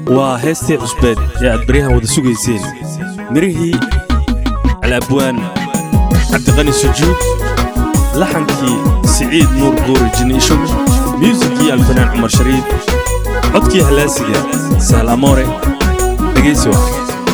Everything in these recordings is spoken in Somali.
waa heestii cusbeed ee aad baryahan wada sugayseen mirihii alabwaan cabdiqani sujuud laxankii siciid nuur buuri jiniisho myuusikii alfanaan cumar shariif codkii hallaasiga sahlamoore dhegaysi wa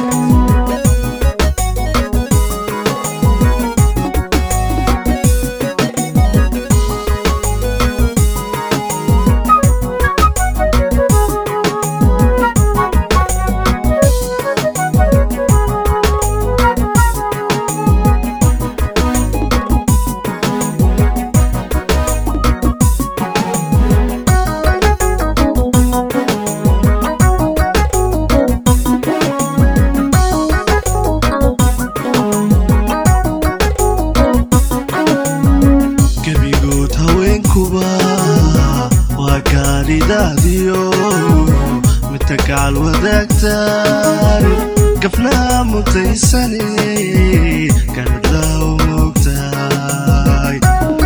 gebigood haweenkuba waa gaadhidaadiyo midta gacal wadaagtaan gafnaa mutaysane garadlaaw moogtahay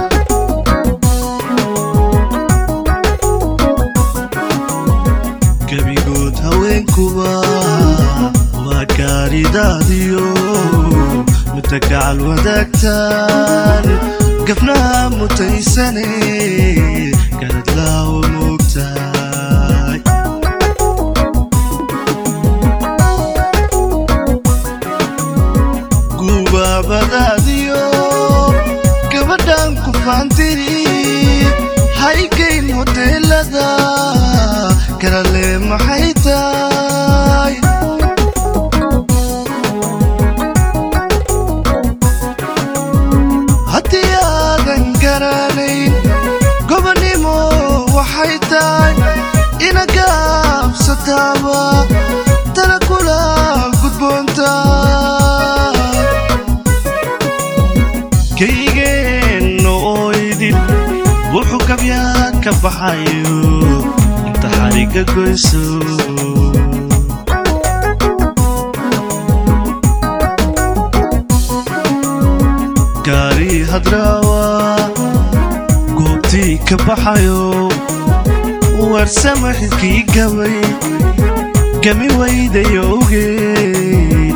gebigood haweenkuba waa gaadhidaadiyo midta gacal wadaagtaan gafnaa mutaysane garadlaaw moogtahay gubaabadaadiyo gabadhan ku faantiri haygayn hoteelada karale maxay tahay haddii aadan garanayn gobonnimo waxay tahay ina gaabsataaba tala kula gudboontaa kaygeenna oo idin wuxuu gabyaa ka baxayo inta xariga goyso gaari hadraawa goobtii ka baxayo warsama xidkii gabay gami waydayowgeed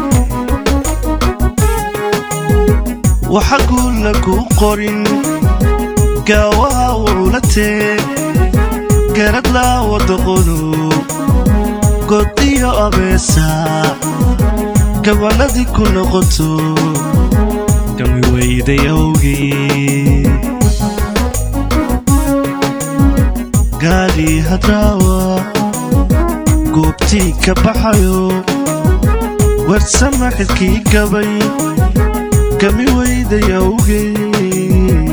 waxa guulla ku qorin gaawaha wuula teeg garad laawa doqonu god iyo abeesa gabanadii ku noqoto gami waydayowgeed gaadhi hadraawa goobtii ka baxayo warsama xidkii gabay gami waydayowgeed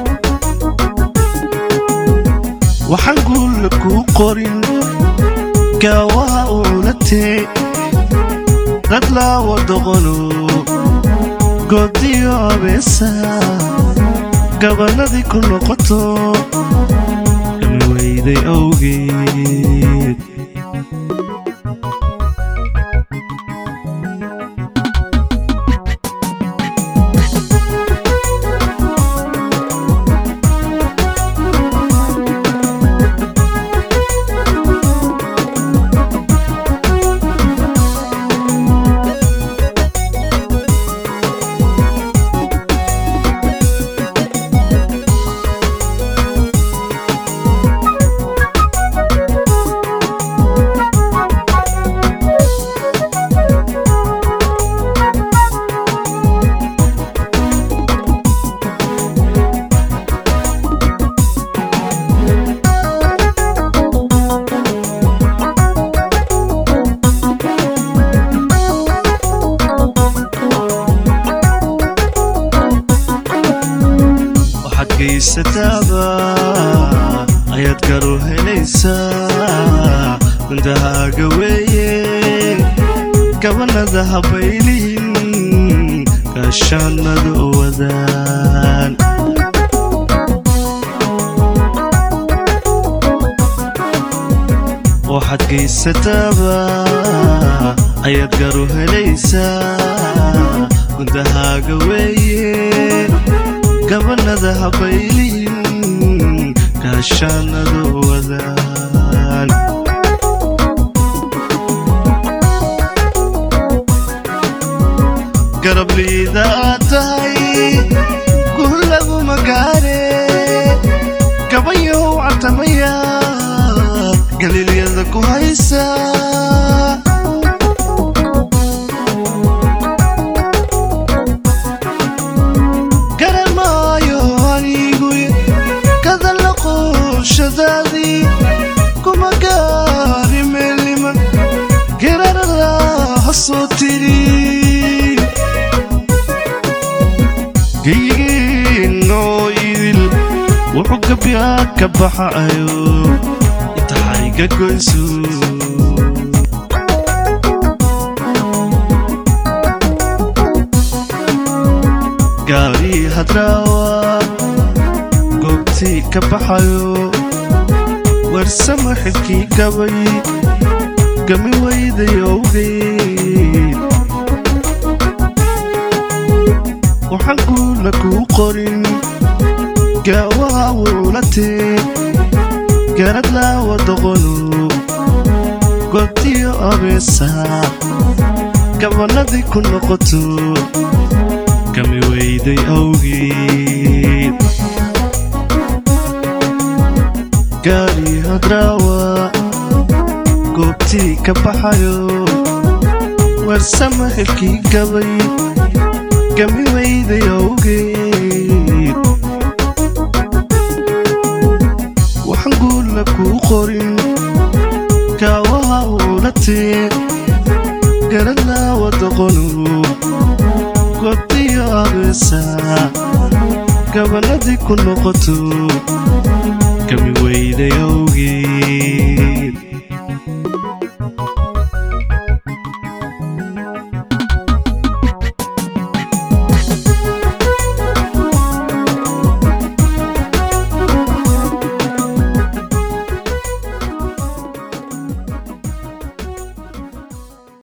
waxaan guulla kuu qorin gaawaha uula teeg radlaawa doqono godiyo abeesa gabanadii ku noqoto gami weyday awgeed waxaad geysataaba ayaad garu helaysaa mindahaaga weeye gabanada habaylihin gaashaanada wadaan waxaad geysataaba ayaad garu helaysaa gundahaaga weeye gabanada habaylihin gaashaanada wadaan garabliida aad tahay guul laguma gaare gabayow catamaya galiilyada ku haysa garan maayo anigu kadalla qooshadaadii kuma gaari meelniman gerarada hasoo tiri geyigiinoo idil wuxuu gabyaa ka baxayo intahayga goyso gaari hadraawa goobtii ka baxayo warsama xidkii gabay gami waydayowgeed waxaan guula kuu qorin gaawaha wuulatee garad laawa doqonu goobtiyo abeesa gabanadii ku noqoto gami weyday awgeed gaari hadraawa goobtii ka baxayo warsama xilkii gabay gami weyday awgeed waxaan guula kuu qorin gaawaha uulatee garadlaawa doqonu goobtiyo abeesa gabanadii ku noqoto gami weyday awgeed